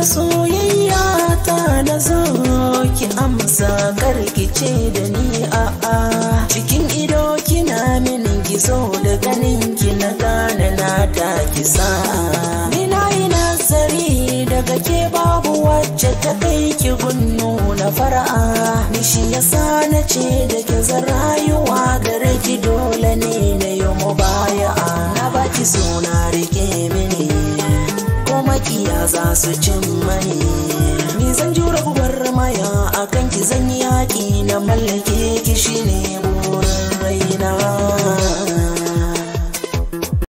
da soyayya ta na zo ki amsa karkice da ni a'a cikin ido kina min gizo da ganin ki na gane na ta kisa ni na yi nazari daga ke babu wacce ta kai ki gunnu na fara'a ni shi yasa na ce da ke zan rayuwa gare ki dole ne na yi mubaya'a na baki suna rike mini ko makiya za su cin mani ni zan jura gubar maya akan ki zan yi yaƙi na mallake ki shine burin rai